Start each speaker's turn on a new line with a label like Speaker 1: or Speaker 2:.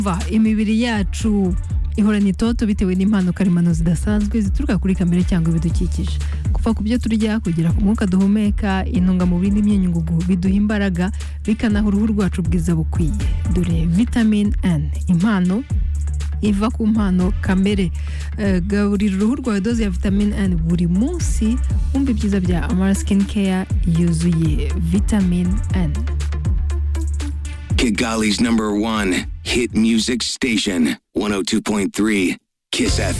Speaker 1: twumva imibiri yacu ihorana itoto bitewe n'impanuka karemano zidasanzwe zituruka kuri kamere cyangwa ibidukikije kuva ku byo turya kugera ku mwuka duhumeka intungamubiri n'imyunyungugu biduha imbaraga bikanaha uruhu rwacu ubwiza bukwiye dore vitamine N impano iva ku mpano kamere Eh, gaburira uruhu rwawe doze ya vitamine N buri munsi wumva ibyiza bya amara sikini keya yuzuye vitamine N
Speaker 2: Kigali's number one hit music station, 102.3 Kiss FM.